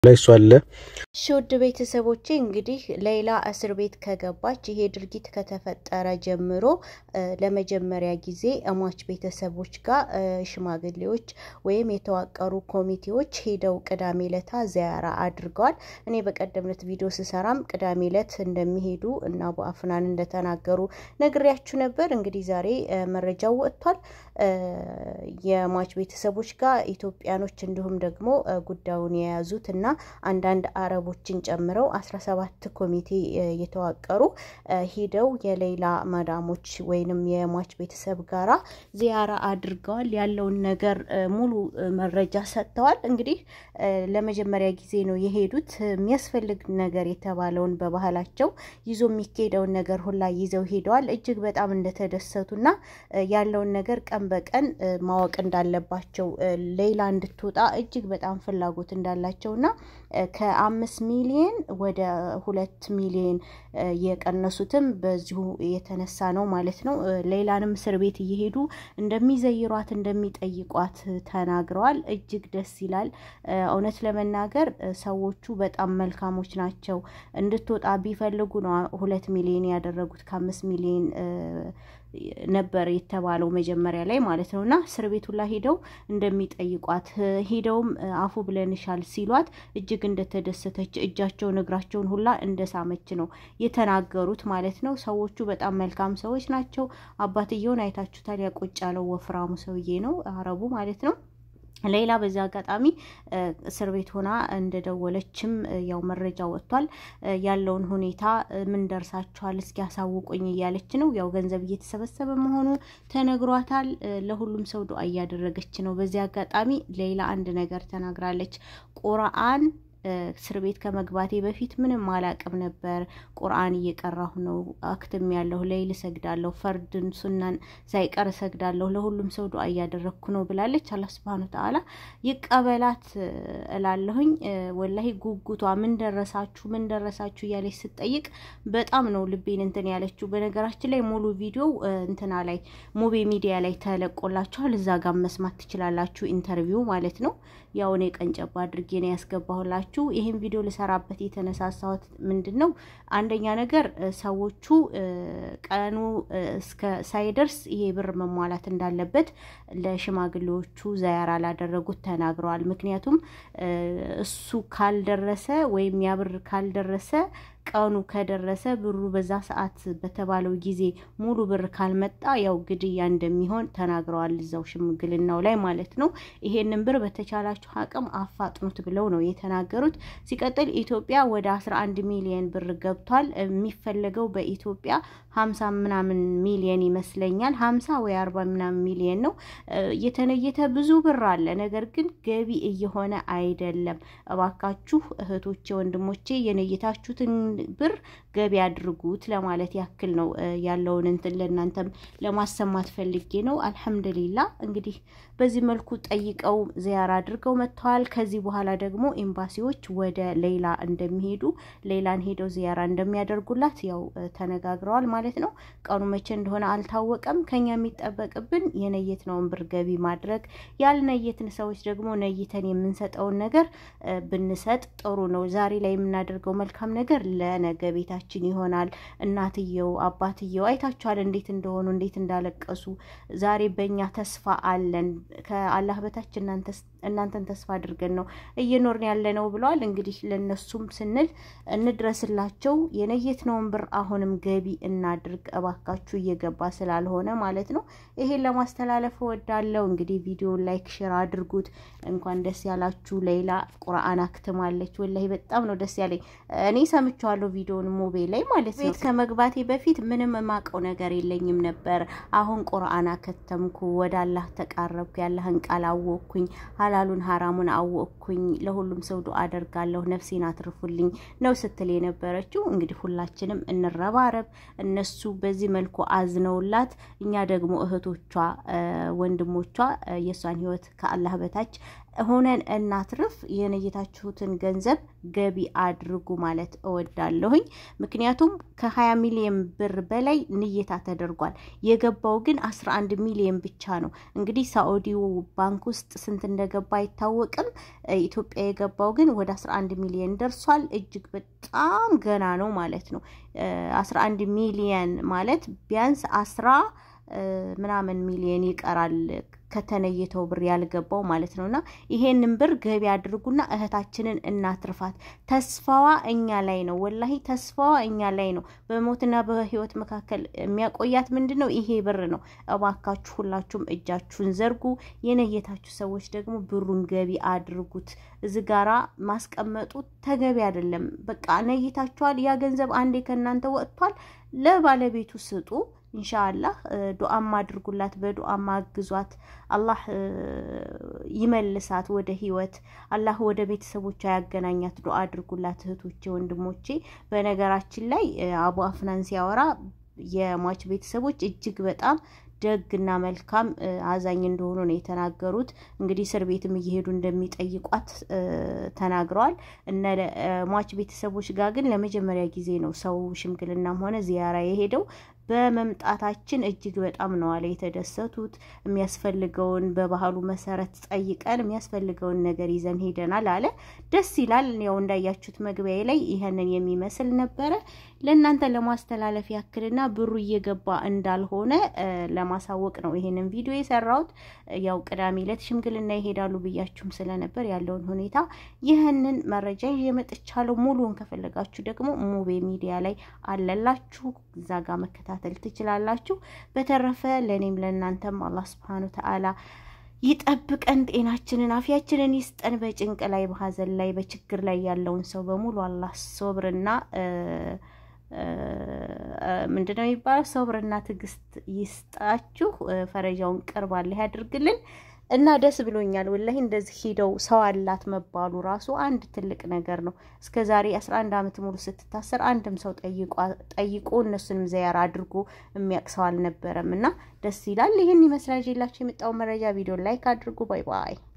ላይ እሱ አለ። እሺ ውድ ቤተሰቦቼ እንግዲህ ሌይላ እስር ቤት ከገባች ይሄ ድርጊት ከተፈጠረ ጀምሮ ለመጀመሪያ ጊዜ እሟች ቤተሰቦች ጋር ሽማግሌዎች ወይም የተዋቀሩ ኮሚቴዎች ሄደው ቅዳሜ ዕለታ ዚያራ አድርገዋል። እኔ በቀደምነት ቪዲዮ ስሰራም ቅዳሜ ዕለት እንደሚሄዱ እና አቡ አፍናን እንደተናገሩ ነግሬያችሁ ነበር። እንግዲህ ዛሬ መረጃው ወጥቷል። የሟች ቤተሰቦች ጋር ኢትዮጵያኖች እንዲሁም ደግሞ ጉዳዩን የያዙት እና አንዳንድ አረቦችን ጨምረው አስራ ሰባት ኮሚቴ የተዋቀሩ ሂደው የሌይላ መዳሞች ወይንም የሟች ቤተሰብ ጋራ ዚያራ አድርገዋል። ያለውን ነገር ሙሉ መረጃ ሰጥተዋል። እንግዲህ ለመጀመሪያ ጊዜ ነው የሄዱት። የሚያስፈልግ ነገር የተባለውን በባህላቸው ይዞ የሚካሄደውን ነገር ሁላ ይዘው ሄደዋል። እጅግ በጣም እንደተደሰቱና ያለውን ነገር ቀን በቀን ማወቅ እንዳለባቸው ሌይላ እንድትወጣ እጅግ በጣም ፍላጎት እንዳላቸውና ከአምስት ሚሊዮን ወደ ሁለት ሚሊዮን የቀነሱትም በዚሁ የተነሳ ነው ማለት ነው። ሌይላንም እስር ቤት እየሄዱ እንደሚዘይሯት እንደሚጠይቋት ተናግረዋል። እጅግ ደስ ይላል። እውነት ለመናገር ሰዎቹ በጣም መልካሞች ናቸው። እንድትወጣ ቢፈልጉ ነው ሁለት ሚሊዮን ያደረጉት ከአምስት ሚሊዮን ነበር የተባለው መጀመሪያ ላይ ማለት ነው። እና እስር ቤቱ ላይ ሄደው እንደሚጠይቋት ሄደውም አፉ ብለንሻል ሲሏት እጅግ እንደተደሰተች እጃቸውን እግራቸውን ሁላ እንደሳመች ነው የተናገሩት ማለት ነው። ሰዎቹ በጣም መልካም ሰዎች ናቸው። አባትየውን አይታችሁታል። ያቆጭ ያለው ወፍራሙ ሰውዬ ነው አረቡ ማለት ነው። ሌይላ በዚህ አጋጣሚ እስር ቤት ሆና እንደደወለችም ያው መረጃ ወጥቷል። ያለውን ሁኔታ ምን ደርሳችኋል እስኪ ያሳውቁኝ እያለች ነው። ያው ገንዘብ እየተሰበሰበ መሆኑ ተነግሯታል። ለሁሉም ሰው ዱአ እያደረገች ነው። በዚህ አጋጣሚ ሌይላ አንድ ነገር ተናግራለች። ቁርአን እስር ቤት ከመግባቴ በፊት ምንም አላቅም ነበር። ቁርአን እየቀራሁ ነው፣ አክትም ያለሁ፣ ሌይል እሰግዳለሁ፣ ፈርድን ሱናን ሳይቀር እሰግዳለሁ፣ ለሁሉም ሰው ዱአ እያደረግኩ ነው ብላለች። አላህ ሱብሃነሁ ወተዓላ ይቀበላት እላለሁኝ። ወላሂ ጉጉቷ ምን ደረሳችሁ ምን ደረሳችሁ እያለች ስጠይቅ በጣም ነው ልቤን እንትን ያለችው። በነገራችን ላይ ሙሉ ቪዲዮ እንትና ላይ ሙቤ ሚዲያ ላይ ተለቆላችኋል። እዛ ጋር መስማት ትችላላችሁ። ኢንተርቪው ማለት ነው። ያው እኔ ቀንጨባ አድርጌ ነው ያስገባሁላችሁ። ይህን ቪዲዮ ልሰራበት የተነሳሳሁት ምንድን ነው? አንደኛ ነገር ሰዎቹ ቀኑ እስከ ሳይደርስ ይሄ ብር መሟላት እንዳለበት ለሽማግሌዎቹ ዛያራ ላደረጉት ተናግረዋል። ምክንያቱም እሱ ካልደረሰ ወይም ያ ብር ካልደረሰ ቀኑ ከደረሰ ብሩ በዛ ሰዓት በተባለው ጊዜ ሙሉ ብር ካልመጣ ያው ግድያ እንደሚሆን ተናግረዋል። እዛው ሽምግልናው ላይ ማለት ነው። ይሄንን ብር በተቻላችሁ አቅም አፋጥኑት ብለው ነው የተናገሩት። ሲቀጥል ኢትዮጵያ ወደ አስራ አንድ ሚሊየን ብር ገብቷል። የሚፈለገው በኢትዮጵያ ሀምሳ ምናምን ሚሊየን ይመስለኛል። ሀምሳ ወይ አርባ ምናምን ሚሊየን ነው የተነየተ ብዙ ብር አለ። ነገር ግን ገቢ እየሆነ አይደለም። እባካችሁ እህቶቼ፣ ወንድሞቼ የነየታችሁትን ብር ገቢ አድርጉት ለማለት ያክል ነው ያለውን እንትን ለእናንተም ለማሰማት ፈልጌ ነው። አልሐምዱሊላ እንግዲህ በዚህ መልኩ ጠይቀው ዚያራ አድርገው መጥተዋል። ከዚህ በኋላ ደግሞ ኤምባሲዎች ወደ ሌይላ እንደሚሄዱ ሌይላን ሄደው ዚያራ እንደሚያደርጉላት ያው ተነጋግረዋል ማለት ነው። ቀኑ መቼ እንደሆነ አልታወቀም። ከኛ የሚጠበቅብን የነየትነውን ብር ገቢ ማድረግ፣ ያልነየትን ሰዎች ደግሞ ነይተን የምንሰጠውን ነገር ብንሰጥ ጥሩ ነው። ዛሬ ላይ የምናደርገው መልካም ነገር ለነገ ቤታችን ይሆናል። እናትየው አባትየው አይታችኋል እንዴት እንደሆኑ እንዴት እንዳለቀሱ። ዛሬ በእኛ ተስፋ አለን ከአላህ በታች እናንተን ተስፋ አድርገን ነው እየኖርን ያለ ነው ብለዋል። እንግዲህ ለነሱም ስንል እንድረስላቸው የነየትነውን ብር አሁንም ገቢ እናድርግ እባካችሁ፣ እየገባ ስላልሆነ ማለት ነው። ይሄን ለማስተላለፍ እወዳለሁ። እንግዲህ ቪዲዮን ላይክ፣ ሼር አድርጉት። እንኳን ደስ ያላችሁ። ሌይላ ቁርአን አክትማለች። ወላሂ በጣም ነው ደስ ያለኝ። እኔ ሰምቼዋለሁ ቪዲዮን ሞቤ ላይ ማለት ነው። ቤት ከመግባቴ በፊት ምንም የማውቀው ነገር የለኝም ነበር። አሁን ቁርአን አከተምኩ፣ ወደ አላህ ተቃረብኩ፣ ያላህን ቃል አወቅኩኝ፣ ሀላሉን ሀራሙን አወቅኩኝ። ለሁሉም ሰው ዱአ አደርጋለሁ፣ ነፍሴን አትርፉልኝ ነው ስትል የነበረችው። እንግዲህ ሁላችንም እንረባረብ። እነሱ በዚህ መልኩ አዝነውላት፣ እኛ ደግሞ እህቶቿ፣ ወንድሞቿ የእሷን ህይወት ከአላህ በታች ሆነን እናትርፍ። የነየታችሁትን ገንዘብ ገቢ አድርጉ ማለት እወዳለሁኝ። ምክንያቱም ከ20 ሚሊዮን ብር በላይ ንየታ ተደርጓል። የገባው ግን 11 ሚሊዮን ብቻ ነው። እንግዲህ ሳዑዲው ባንክ ውስጥ ስንት እንደገባ አይታወቅም። ኢትዮጵያ የገባው ግን ወደ 11 ሚሊዮን ደርሷል። እጅግ በጣም ገና ነው ማለት ነው። 11 ሚሊዮን ማለት ቢያንስ አስራ ምናምን ሚሊዮን ይቀራል ከተነየተው ብር ያልገባው ማለት ነው። እና ይሄንን ብር ገቢ አድርጉና እህታችንን እናትርፋት። ተስፋዋ እኛ ላይ ነው። ወላሂ ተስፋዋ እኛ ላይ ነው። በሞትና በህይወት መካከል የሚያቆያት ምንድን ነው? ይሄ ብር ነው። እባካችሁ ሁላችሁም እጃችሁን ዘርጉ። የነየታችሁ ሰዎች ደግሞ ብሩን ገቢ አድርጉት። እዚህ ጋራ ማስቀመጡ ተገቢ አይደለም። በቃ ነይታችኋል። ያ ገንዘብ አንዴ ከእናንተ ወጥቷል። ለባለቤቱ ስጡ። ኢንሻአላህ ዱአም አድርጉላት፣ በዱአም አግዟት። አላህ ይመልሳት ወደ ህይወት፣ አላህ ወደ ቤተሰቦቿ ያገናኛት። ዱአ አድርጉላት እህቶቼ፣ ወንድሞቼ። በነገራችን ላይ አቡ አፍናን ሲያወራ የሟች ቤተሰቦች እጅግ በጣም ደግና መልካም አዛኝ እንደሆኑ ነው የተናገሩት። እንግዲህ እስር ቤትም እየሄዱ እንደሚጠይቋት ተናግረዋል። እነ ሟች ቤተሰቦች ጋር ግን ለመጀመሪያ ጊዜ ነው ሰው ሽምግልናም ሆነ ዚያራ የሄደው። በመምጣታችን እጅግ በጣም ነው አለ የተደሰቱት። የሚያስፈልገውን በባህሉ መሰረት ጠይቀን የሚያስፈልገውን ነገር ይዘን ሄደናል አለ። ደስ ይላል። ያው እንዳያችሁት መግቢያ ላይ ይህንን የሚመስል ነበረ። ለእናንተ ለማስተላለፍ ያክልና ብሩ እየገባ እንዳልሆነ ለማሳወቅ ነው ይሄንን ቪዲዮ የሰራሁት። ያው ቅዳሜ ዕለት ሽምግልና ይሄዳሉ ብያችሁም ስለነበር ያለውን ሁኔታ ይህንን መረጃ ይዤ መጥቻለሁ። ሙሉውን ከፈለጋችሁ ደግሞ ሙቤ ሚዲያ ላይ አለላችሁ እዛ ጋር መከታተል ትችላላችሁ። በተረፈ ለእኔም ለእናንተም አላህ ስብሐነ ወተዓላ ይጠብቀን፣ ጤናችንን አፊያችንን ይስጠን። በጭንቅ ላይ በሀዘን ላይ በችግር ላይ ያለውን ሰው በሙሉ አላህ ሶብርና ምንድነው የሚባለው? ሶብርና ትዕግስት ይስጣችሁ። ፈረጃውን ቅርብ አላህ ያድርግልን እና ደስ ብሎኛል ወላሂ። እንደዚህ ሂደው ሰው አላት መባሉ ራሱ አንድ ትልቅ ነገር ነው። እስከ ዛሬ 11 ዓመት ሙሉ ስትታሰር አንድም ሰው ጠይቆ እነሱንም ዘያር አድርጎ የሚያውቅ ሰው አልነበረም እና ደስ ይላል። ይህን ይመስላል ይዤላችሁ የመጣው መረጃ። ቪዲዮ ላይክ አድርጉ። ባይ ባይ